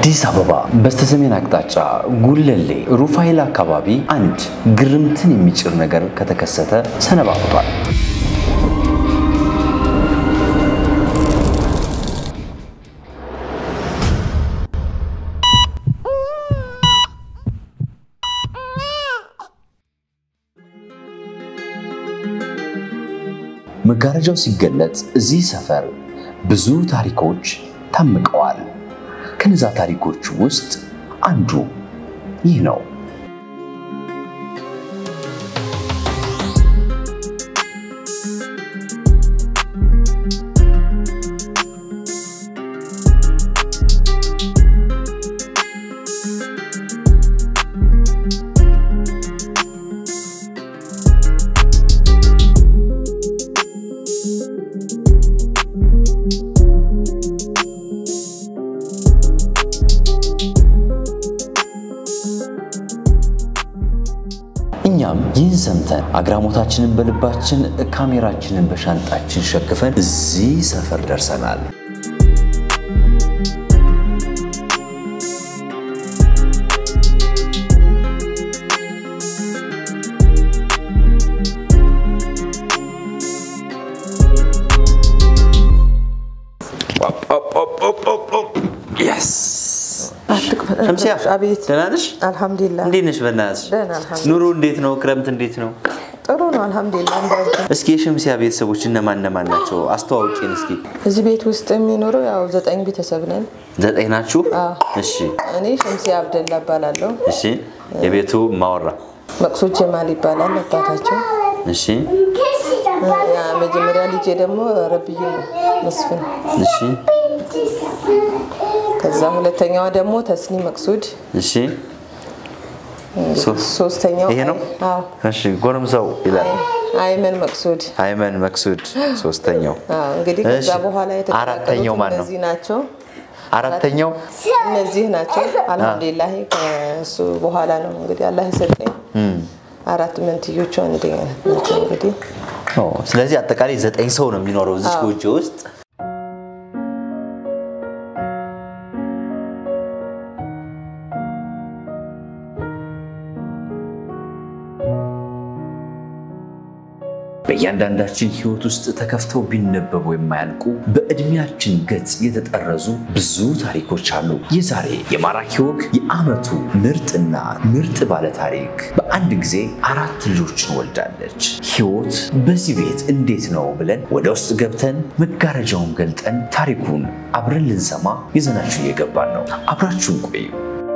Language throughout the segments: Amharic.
አዲስ አበባ በስተሰሜን አቅጣጫ ጉለሌ ሩፋኤል አካባቢ አንድ ግርምትን የሚጭር ነገር ከተከሰተ ሰነባብቷል። መጋረጃው ሲገለጥ እዚህ ሰፈር ብዙ ታሪኮች ታምቀዋል። ከነዛ ታሪኮች ውስጥ አንዱ ይህ ነው። እኛም ይህን ሰምተን አግራሞታችንን በልባችን ካሜራችንን በሻንጣችን ሸክፈን እዚህ ሰፈር ደርሰናል። ሸምሲያ አቤት። ደህና ነሽ? አልሐምዱሊላህ እንዴት ነሽ? በእናትሽ ደህና አልሐምዱሊላህ። ኑሮ እንዴት ነው? ክረምት እንዴት ነው? ጥሩ ነው አልሐምዱሊላህ። እንዳንተ እስኪ የሸምሲያ ቤተሰቦች እነማን እነማን ናቸው? አስተዋውቂን እስኪ። እዚህ ቤት ውስጥ የሚኖረው ያው ዘጠኝ ቤተሰብ ነን። ዘጠኝ ናችሁ? አዎ። እሺ፣ እኔ ሸምሲያ አብደላ እባላለሁ። እሺ። የቤቱ ማወራ መቅሱድ ጀማል ይባላል አባታቸው። እሺ፣ ያ መጀመሪያ ልጄ ደግሞ ረብዩ መስፍን፣ እሺ፣ ከዛ ሁለተኛዋ ደግሞ ተስኒ መቅሱድ፣ እሺ። ሶ- ሶስተኛው ይሄ ነው? አዎ እሺ። ጎረምሳው ይላል አይመን መቅሱድ። አይመን መክሱድ ሶስተኛው። አዎ እንግዲህ ከዛ እሺ። በኋላ አራተኛው የተቀላቀሉት ማን ነው? እነዚህ ናቸው። አራተኛው እነዚህ ናቸው። አልሐምዱሊላህ ከእሱ በኋላ ነው እንግዲህ አላህ የሰጠኝ አራት መንትዮቹ አንድ አይነት ናቸው። እንግዲህ ኦ፣ ስለዚህ አጠቃላይ ዘጠኝ ሰው ነው የሚኖረው እዚህ አዎ። ጎጆ ውስጥ። በእያንዳንዳችን ሕይወት ውስጥ ተከፍተው ቢነበቡ የማያልቁ በዕድሜያችን ገጽ የተጠረዙ ብዙ ታሪኮች አሉ። የዛሬ የማራኪ ወግ የዓመቱ ምርጥና ምርጥ ባለ ታሪክ በአንድ ጊዜ አራት ልጆችን ወልዳለች። ሕይወት በዚህ ቤት እንዴት ነው ብለን ወደ ውስጥ ገብተን መጋረጃውን ገልጠን ታሪኩን አብረን ልንሰማ ይዘናችሁ እየገባን ነው። አብራችሁን ቆዩ።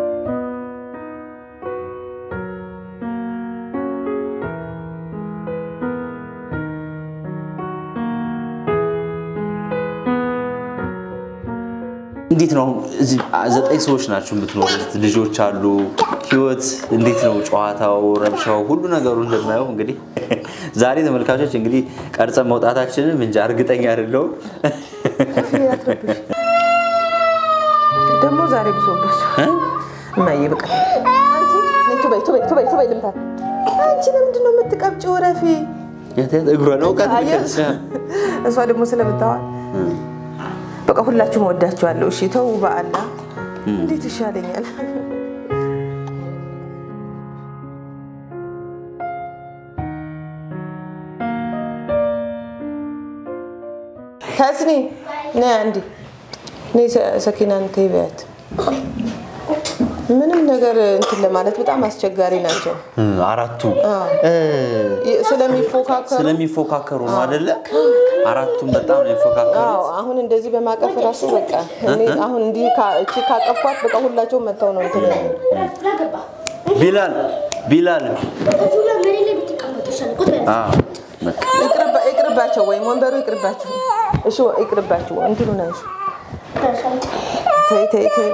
እንዴት ነው እዚህ ዘጠኝ ሰዎች ናቸው የምትኖሩት? ልጆች አሉ። ህይወት እንዴት ነው? ጨዋታው፣ ረብሻው፣ ሁሉ ነገሩ እንደማየው እንግዲህ ዛሬ ተመልካቾች እንግዲህ ቀርጸን መውጣታችንን እንጃ እርግጠኛ አይደለሁም። ደግሞ ዛሬ ብሶባቸው እማዬ በቃ አንቺ ነይ ቱበይ ቱበይ ቱበይ ቱበይ ልምታት። አንቺ ለምንድን ነው የምትቀብጪው? ረፊ እግሯ ነው እውቀት አየህ? እሷ ደግሞ ስለምታዋል በቃ ሁላችሁም ወዳችኋለሁ። እሺ ተው በአላ እንዴት ይሻለኛል? ተስኒ ነይ አንዴ ነይ ሰ- ሰኪናን ተይ በያት። ምንም ነገር እንትን ለማለት በጣም አስቸጋሪ ናቸው አራቱ አዎ። እ፣ ይ- ስለሚፎካከሩ ስለሚፎካከሩ ነው አይደለ? አራቱም በጣም ነው የሚፎካከሩ። አዎ አሁን እንደዚህ በማቀፍ ራሱ በቃ እኔ አሁን እንዲህ ካ- እቺ ካቀፍኳት በቃ ሁላቸውም መጥተው ነው እንትን የሚሉ። ቢላል ቢላል እዚሁ ላይ መሬት ላይ ብትቀመጡ ይሻላል። ቁጭ በል። አዎ፣ በቃ ይቅርባ- ይቅርባቸው ወይም ወንበሩ ይቅርባቸው። እሺ ይቅርባቸው እንትኑ ነው። እሺ ተይ ተይ ተይ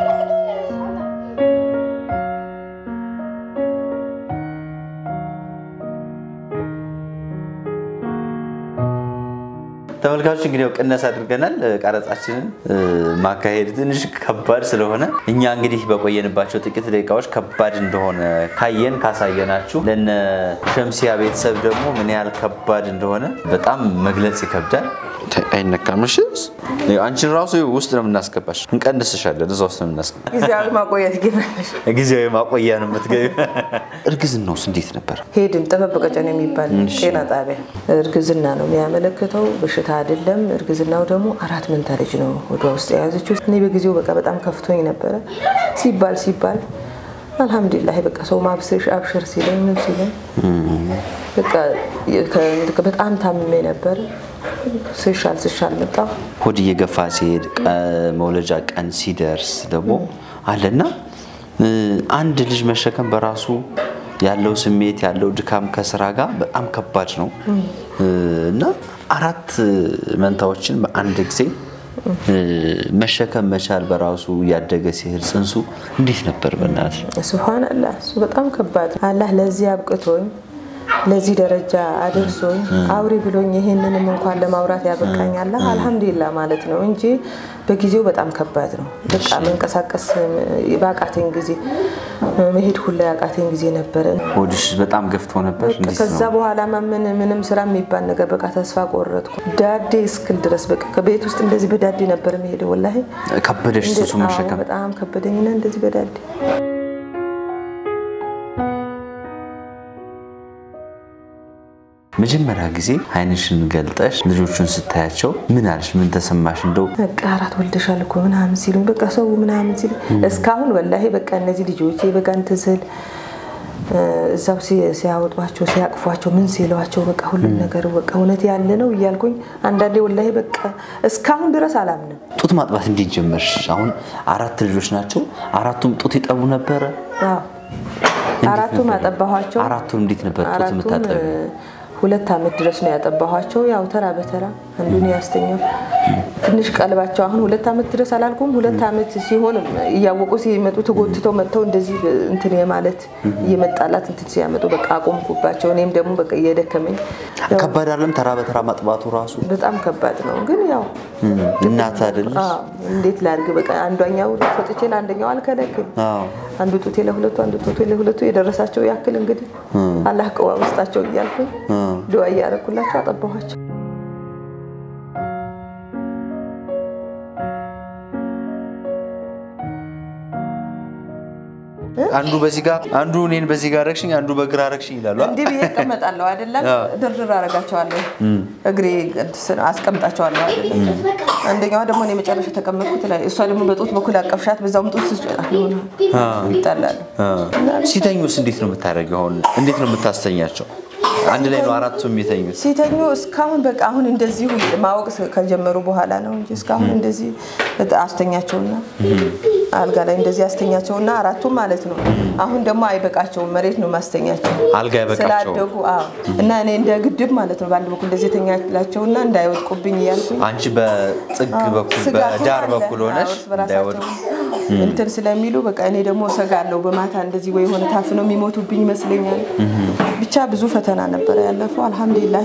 ተመልካቾች እንግዲህ ያው ቅነስ አድርገናል። ቀረጻችንን እ፣ ማካሄድ ትንሽ ከባድ ስለሆነ እኛ እንግዲህ በቆየንባቸው ጥቂት ደቂቃዎች ከባድ እንደሆነ ካየን ካሳየናችሁ ለነ ሸምሲያ ቤተሰብ ደግሞ ምን ያህል ከባድ እንደሆነ በጣም መግለጽ ይከብዳል። አይነካም። እሺ አንቺን ራሱ ውስጥ ነው የምናስገባሽ። እንቀንስሻለን። እዛ ውስጥ ነው የምናስገባሽ። ጊዜያዊ ማቆየት ግበለሽ ጊዜያዊ ማቆያ ነው የምትገቢ። እርግዝናውስ እንዴት ነበር? ሄድን ጥበብ ቀጨን የሚባል ጤና ጣቢያ እርግዝና ነው የሚያመለክተው፣ በሽታ አይደለም። እርግዝናው ደግሞ አራት መንታ ልጅ ነው ወደ ውስጥ የያዘችው። እኔ በጊዜው በቃ በጣም ከፍቶኝ ነበረ። ሲባል ሲባል አልሐምዱሊላህ በቃ ሰው ማብስሽ አብሽር ሲለኝ ምን ሲለኝ በቃ ከ- በጣም ታምሜ ነበር። ስሻል ስሻል መጣ ሆድ እየገፋ ሲሄድ ቀ- መውለጃ ቀን ሲደርስ ደግሞ አለና እ፣ አንድ ልጅ መሸከም በራሱ ያለው ስሜት ያለው ድካም ከስራ ጋር በጣም ከባድ ነው እ፣ እና አራት መንታዎችን በአንድ ጊዜ እ፣ መሸከም መቻል በራሱ እያደገ ሲሄድ ጽንሱ እንዴት ነበር? በእናትህ ስብሓን አላህ እሱ በጣም ከባድ አላህ ለዚህ አብቅቶኝ ለዚህ ደረጃ አድርሶኝ አውሪ ብሎኝ ይህንንም እንኳን ለማውራት ያበቃኝ አላህ አልሐምዱሊላህ ማለት ነው እንጂ በጊዜው በጣም ከባድ ነው። በቃ መንቀሳቀስ በአቃተኝ ጊዜ መሄድ ሁላ ያቃተኝ ጊዜ ነበረ። ሆድሽ በጣም ገፍቶ ነበር። እንዴት ከዛ ነው? በኋላማ ምን ምንም ስራ የሚባል ነገር በቃ ተስፋ ቆረጥኩ። ዳዴ እስክል ድረስ በቃ ከቤት ውስጥ እንደዚህ በዳዴ ነበር መሄድ ወላሂ ከበደሽ እንደ- ጽንሱ አዎ፣ መሸከም? በጣም ከበደኝና እንደዚህ በዳዴ መጀመሪያ ጊዜ አይንሽን ገልጠሽ ልጆቹን ስታያቸው ምን አልሽ? ምን ተሰማሽ? እንደው በቃ አራት ወልደሻል እኮ ምናምን ሲሉኝ በቃ ሰው ምናምን ሲል እስካሁን ወላሂ በቃ እነዚህ ልጆቼ በቃ እንትን ስል እ፣ እዛው ሲ- ሲያወጧቸው ሲያቅፏቸው ምን ሲለዋቸው በቃ ሁሉም ነገር በቃ እውነት ያለ ነው እያልኩኝ አንዳንዴ ወላሂ በቃ እስካሁን ድረስ አላምንም። ጡት ማጥባት እንዴት ጀመርሽ? አሁን አራት ልጆች ናቸው። አራቱም ጡት ይጠቡ ነበረ? አዎ አራቱም ነበር? አጠባኋቸው። አራቱም እንዴት ነበር ጡት አራቱም የምታጠቢው? እ፣ ሁለት ዓመት ድረስ ነው ያጠባኋቸው። ያው ተራ በተራ አንዱን ያስተኛው ትንሽ ቀልባቸው አሁን ሁለት ዓመት ድረስ አላልኩም። ሁለት ዓመት ሲሆን እያወቁ ሲመጡ ተጎትተው መጥተው እንደዚህ እንትን የማለት እየመጣላት እንትን ሲያመጡ በቃ አቆምኩባቸው። እኔም ደግሞ በቃ እየደከመኝ ያው ከባድ አይደለም ተራ በተራ ማጥባቱ ራሱ? በጣም ከባድ ነው። ግን ያው እናት አይደለሽ? አዎ፣ እንዴት ላድርግ በቃ አንዷኛው ሰጥቼ ለአንደኛው አልከለክል አዎ። አንዱ ጡቴ ለሁለቱ አንዱ ጡቴ ለሁለቱ የደረሳቸው ያክል እንግዲህ አላህ ቅዋ ውስጣቸው እያልኩኝ ድዋ እያደረኩላቸው አጠባኋቸው። አንዱ በዚህ ጋር አንዱ እኔን በዚህ ጋር ረግሽኝ፣ አንዱ በግራ ረግሽኝ ይላሉ። እንዲህ ብዬ እቀመጣለሁ አይደለም፣ ድርድር አደርጋቸዋለሁ፣ እግሬ አስቀምጣቸዋለሁ አይደለም። አንደኛዋ ደግሞ እኔ መጨረሻ ተቀመጥኩት ላይ እሷ ደግሞ በጡት በኩል አቀፍሻት፣ በዛውም ጡት ሆነ ይጣላሉ። ሲተኙስ እንዴት ነው የምታደርጊው? አሁን እንዴት ነው የምታስተኛቸው? አንድ ላይ ነው አራቱም የሚተኙት? ሲተኙ እስካሁን በቃ አሁን እንደዚሁ ማወቅ ከጀመሩ በኋላ ነው እንጂ እስካሁን እንደዚህ አስተኛቸውና አልጋ ላይ እንደዚህ አስተኛቸውና አራቱም ማለት ነው። አሁን ደግሞ አይበቃቸውም፣ መሬት ነው ማስተኛቸው አልጋ አይበቃቸውም። ስላደጉ። አዎ እና እኔ እንደ ግድብ ማለት ነው በአንድ በኩል እንደዚህ ተኛላቸውና እንዳይወድቁብኝ እያልኩኝ አንቺ በጥግ በኩል ስጋቱ በዳር አለ። በኩል ሆነሽ አዎ፣ እርስ በራሳቸው እንዳይወድቁ እንትን ስለሚሉ በቃ እኔ ደግሞ እሰጋለሁ። በማታ እንደዚህ ወይ የሆነ ታፍነው የሚሞቱብኝ ይመስለኛል። ብቻ ብዙ ፈተና ነበረ ያለፈው። አልሐምዱሊላህ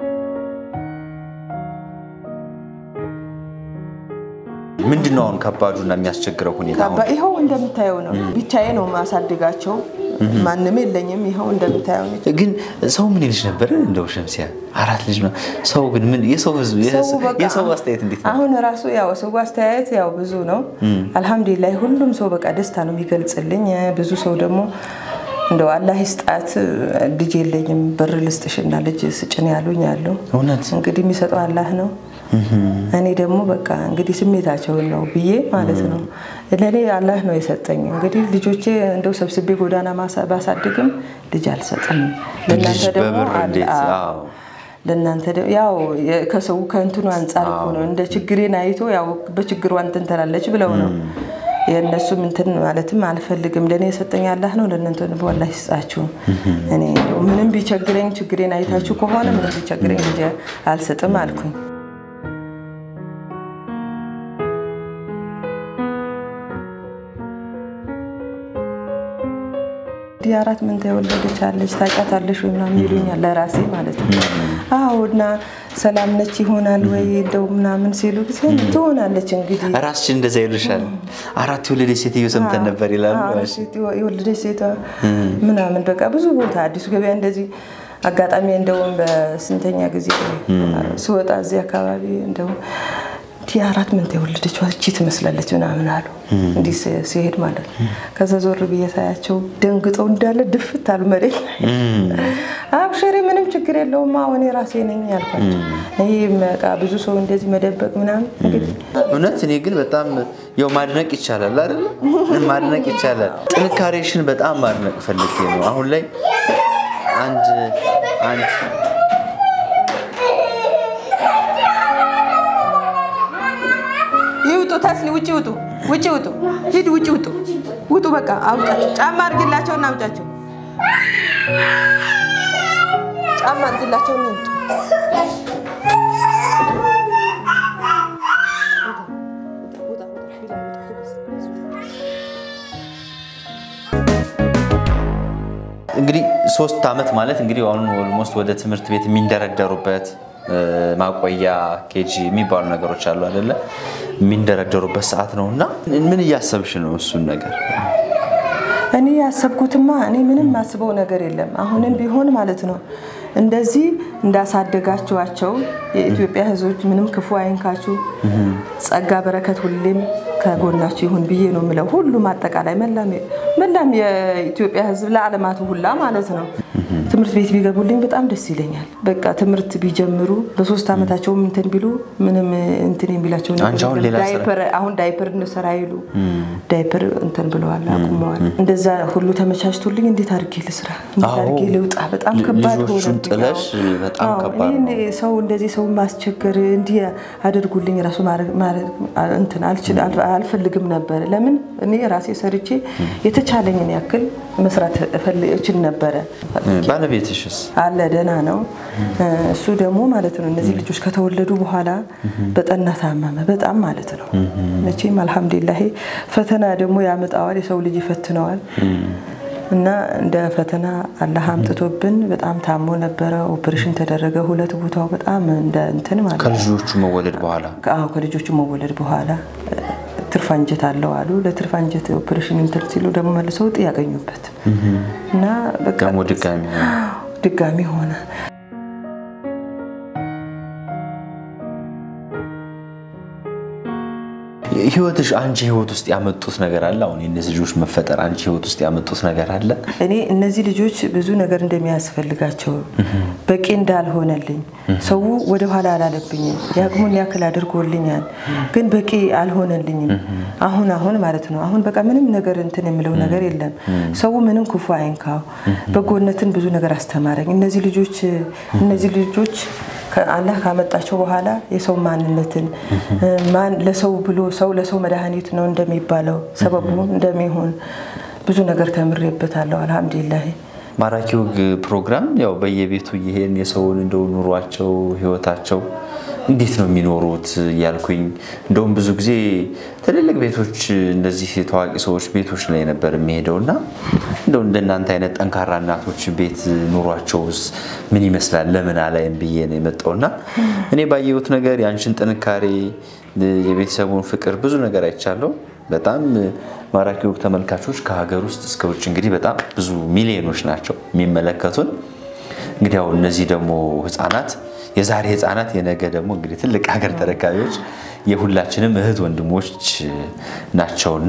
ምንድን ነው አሁን ከባዱና የሚያስቸግረው ሁኔታ? አሁን ካባ ይኸው እንደምታየው ነው። ብቻዬ ነው ማሳድጋቸው። ማንም የለኝም። ይኸው እንደምታየው ነው። ግን ሰው ምን ይልሽ ነበር? እንደው ሸምሲያ አራት ልጅ ነው። ሰው ግን ምን የሰው ህዝብ ሰው በቃ የሰው አስተያየት እንዴት ነው? አሁን ራሱ ያው ሰው አስተያየት ያው ብዙ ነው። አልሐምዱሊላህ ሁሉም ሰው በቃ ደስታ ነው የሚገልጽልኝ። ብዙ ሰው ደግሞ እንደው አላህ ይስጣት ልጅ የለኝም ብር ልስጥሽና ልጅ ስጭን ያሉኝ አለው። እውነት እንግዲህ የሚሰጠው አላህ ነው። እኔ ደግሞ በቃ እንግዲህ ስሜታቸውን ነው ብዬ ማለት ነው። ለእኔ አላህ ነው የሰጠኝ። እንግዲህ ልጆቼ እንደው ሰብስቤ ጎዳና ማሳ- ባሳድግም ልጅ አልሰጥም። ለእናንተ ልጅ ደግሞ በብር አለ- እንዴት? አዎ። አዎ። ለእናንተ ደግሞ ያው የ- ከሰው ከእንትኑ አንጻር እኮ ነው እንደ ችግሬን አይቶ ያው በችግሯ እንትን ትላለች ብለው ነው የእነሱም እንትን ማለትም አልፈልግም። ለእኔ የሰጠኝ አላህ ነው። ለእናንተ ደግሞ አላህ ይስጣችሁ። እኔ እንደው ምንም ቢቸግረኝ ችግሬን አይታችሁ ከሆነ ምንም ቢቸግረኝ ልጅ አልሰጥም አልኩኝ። እንዲህ አራት መንታ የወለደች አለች ታውቂያታለሽ ወይ ምናምን ይሉኛል፣ ለራሴ ማለት ነው። አዎ እና ሰላም ነች ይሆናል ወይ እንደው ምናምን ሲሉ ጊዜ ትሆናለች እንግዲህ ራስሽን እንደዛ ይሉሻል። አራት የወለደች ሴትዮ ሰምተን ነበር ይላሉ። አዎ፣ ሴት የወለደች ሴቷ ምናምን በቃ ብዙ ቦታ አዲሱ ገበያ እንደዚህ አጋጣሚ እንደውም በስንተኛ ጊዜ ስወጣ እዚህ አካባቢ እንደውም እንዲህ አራት መንታ የወለደች እቺ ትመስላለች ምናምን አሉ። እንዲህ ሲ- ሲሄድ ማለት ነው። ከዛ ዞር ብዬ ሳያቸው ደንግጠው እንዳለ ድፍት አሉ መሬት ላይ። አብሽሪ ምንም ችግር የለውም አሁን የራሴ ነኝ ያልኳቸው። ይህ በቃ ብዙ ሰው እንደዚህ መደበቅ ምናምን እንግዲህ እውነት እኔ ግን በጣም ያው ማድነቅ ይቻላል አይደለ? ማድነቅ ይቻላል። ጥንካሬሽን በጣም ማድነቅ ፈልጌ ነው። አሁን ላይ አንድ አንድ ይውጡ ተስሊ ውጭ ውጡ፣ ውጭ ውጡ፣ ሂድ ውጭ ውጡ፣ ውጡ በቃ አውጫቸው። ጫማ አድርግላቸው እና አውጫቸው። ጫማ አድርግላቸው እና ይውጡ። እንግዲህ ሶስት ዓመት ማለት እንግዲህ አሁን ኦልሞስት ወደ ትምህርት ቤት የሚንደረደሩበት እ፣ ማቆያ ኬጂ የሚባሉ ነገሮች አሉ አይደለ? የሚንደረደሩበት ሰዓት ነው እና ምን እያሰብሽ ነው እሱን ነገር? እኔ ያሰብኩትማ እኔ ምንም ማስበው ነገር የለም። አሁንም ቢሆን ማለት ነው እንደዚህ እንዳሳደጋችኋቸው የኢትዮጵያ ሕዝቦች ምንም ክፉ አይንካችሁ፣ ጸጋ በረከት ሁሌም ከጎናችሁ ይሁን ብዬ ነው የምለው። ሁሉም አጠቃላይ መላም መላም የኢትዮጵያ ሕዝብ ለዓለማቱ ሁላ ማለት ነው ትምህርት ቤት ቢገቡልኝ በጣም ደስ ይለኛል። በቃ ትምህርት ቢጀምሩ በሶስት ዓመታቸውም እንትን ቢሉ ምንም እንትን የሚላቸው ነገር አንቺ አሁን የለም። ሌላ ስራ- ዳይፐር አሁን ዳይፐር እንሰራ ይሉ ዳይፐር እንትን ብለዋል አቁመዋል። እንደዛ ሁሉ ተመቻችቶልኝ እንዴት አድርጌ ልስራ እንዴት አዎ። አድርጌ ልውጣ? በጣም ል- ከባድ ልጆቹን ሆነብኝ። ጥለሽ አዎ። በጣም አዎ፣ ከባድ እኔ ነው። ሰው እንደዚህ ሰው ማስቸገር እንዲህ አድርጉልኝ ራሱ ማድረግ- ማድረግ እንትን አልችል አል- አልፈልግም ነበር። ለምን እኔ ራሴ ሰርቼ የተቻለኝን ያክል መስራት እፈል- እችል ነበረ። ባለቤትሽስ? አለ ደህና ነው። እሱ ደግሞ ማለት ነው እነዚህ ልጆች ከተወለዱ በኋላ በጠና ታመመ፣ በጣም ማለት ነው። መቼም አልሐምዱሊላህ ፈተና ደግሞ ያመጣዋል፣ የሰው ልጅ ይፈትነዋል። እና እንደ ፈተና አላህ አምጥቶብን በጣም ታሞ ነበረ። ኦፕሬሽን ተደረገ ሁለት ቦታው በጣም እንደ እንትን ማለት ነው። ከልጆቹ መወለድ በኋላ አዎ ከልጆቹ መወለድ በኋላ ትርፍ አንጀት አለው አሉ። ለትርፍ አንጀት ኦፕሬሽን እንትን ሲሉ ደግሞ መልሰው እጢ ያገኙበት እና በቃ ደግሞ ድጋሚ ሆነ። ድጋሚ ሆነ። ህይወትሽ አንቺ ህይወት ውስጥ ያመጡት ነገር አለ? አሁን የእነዚህ ልጆች መፈጠር አንቺ ህይወት ውስጥ ያመጡት ነገር አለ? እኔ እነዚህ ልጆች ብዙ ነገር እንደሚያስፈልጋቸው በቂ እንዳልሆነልኝ ሰው ወደ ኋላ አላለብኝም። የአቅሙን ያክል አድርጎልኛል፣ ግን በቂ አልሆነልኝም። አሁን አሁን ማለት ነው አሁን በቃ ምንም ነገር እንትን የምለው ነገር የለም። ሰው ምንም ክፉ አይንካው፣ በጎነትን ብዙ ነገር አስተማረኝ። እነዚህ ልጆች እነዚህ ልጆች አላህ ካመጣቸው በኋላ የሰው ማንነትን ማን ለሰው ብሎ ሰው ለሰው መድኃኒት ነው እንደሚባለው ሰበቡ እንደሚሆን ብዙ ነገር ተምሬበታለሁ። አልሐምዱሊላህ። ማራኪ ወግ ፕሮግራም ያው በየቤቱ እየሄድን የሰውን እንደው ኑሯቸው ህይወታቸው እንዴት ነው የሚኖሩት እያልኩኝ እንደውም ብዙ ጊዜ ትልልቅ ቤቶች እንደዚህ ታዋቂ ሰዎች ቤቶች ላይ ነበር የሚሄደው እና እንደው እንደናንተ አይነት ጠንካራ እናቶች ቤት ኑሯቸውስ ምን ይመስላል ለምን አላይም ብዬ ነው የመጣውና እኔ ባየሁት ነገር የአንቺን ጥንካሬ የቤተሰቡን ፍቅር ብዙ ነገር አይቻለሁ። በጣም ማራኪ ወግ ተመልካቾች ከሀገር ውስጥ እስከ ውጭ እንግዲህ በጣም ብዙ ሚሊዮኖች ናቸው የሚመለከቱን። እንግዲህ ያው እነዚህ ደግሞ ህፃናት የዛሬ ህፃናት የነገ ደግሞ እንግዲህ ትልቅ ሀገር ተረካቢዎች የሁላችንም እህት ወንድሞች ናቸውና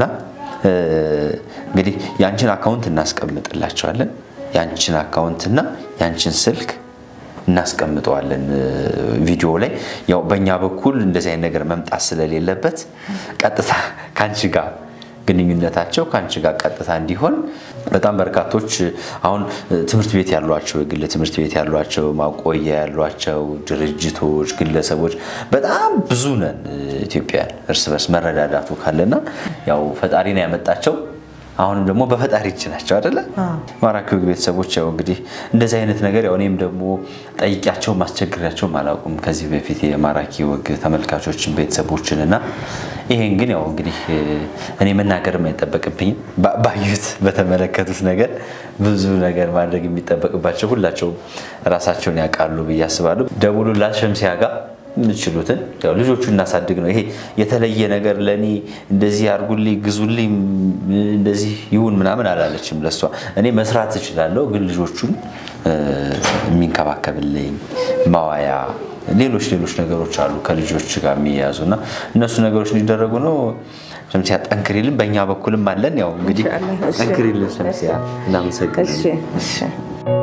እንግዲህ የአንችን አካውንት እናስቀምጥላቸዋለን። የአንችን አካውንትና የአንችን ስልክ እናስቀምጠዋለን ቪዲዮ ላይ። ያው በእኛ በኩል እንደዚህ አይነት ነገር መምጣት ስለሌለበት ቀጥታ ከአንቺ ጋር ግንኙነታቸው ከአንቺ ጋር ቀጥታ እንዲሆን በጣም በርካቶች አሁን ትምህርት ቤት ያሏቸው የግል ትምህርት ቤት ያሏቸው ማቆያ ያሏቸው ድርጅቶች፣ ግለሰቦች በጣም ብዙ ነን ኢትዮጵያን እርስ በርስ መረዳዳቱ ካለና ያው ፈጣሪ ነው ያመጣቸው። አሁንም ደግሞ በፈጣሪ እጅ ናቸው አይደለ? ማራኪ ወግ ቤተሰቦች ያው እንግዲህ እንደዚህ አይነት ነገር ያው እኔም ደግሞ ጠይቂያቸው ማስቸግሪያቸውም አላውቁም ከዚህ በፊት የማራኪ ወግ ተመልካቾችን ቤተሰቦችን እና ይሄን ግን ያው እንግዲህ እኔ መናገርም አይጠበቅብኝም። ባዩት በተመለከቱት ነገር ብዙ ነገር ማድረግ የሚጠበቅባቸው ሁላቸውም ራሳቸውን ያውቃሉ ብዬ አስባለሁ። ደውሉላት ሸምሲያ ጋር የምችሉትን ያው ልጆቹ እናሳድግ ነው። ይሄ የተለየ ነገር ለእኔ እንደዚህ አድርጉልኝ፣ ግዙልኝ፣ እንደዚህ ይሁን ምናምን አላለችም ለሷ። እኔ መስራት እችላለሁ፣ ግን ልጆቹን እ፣ የሚንከባከብልኝ ማዋያ፣ ሌሎች ሌሎች ነገሮች አሉ ከልጆች ጋር የሚያያዙ እና እነሱ ነገሮች እንዲደረጉ ነው። ሸምሲያ ጠንክሪልን፣ በእኛ በኩልም አለን። ያው እንግዲህ ኢንሻአላህ። እሺ። ጠንክሪልን ሸምሲያ፣ እናመሰግናለን። እሺ እሺ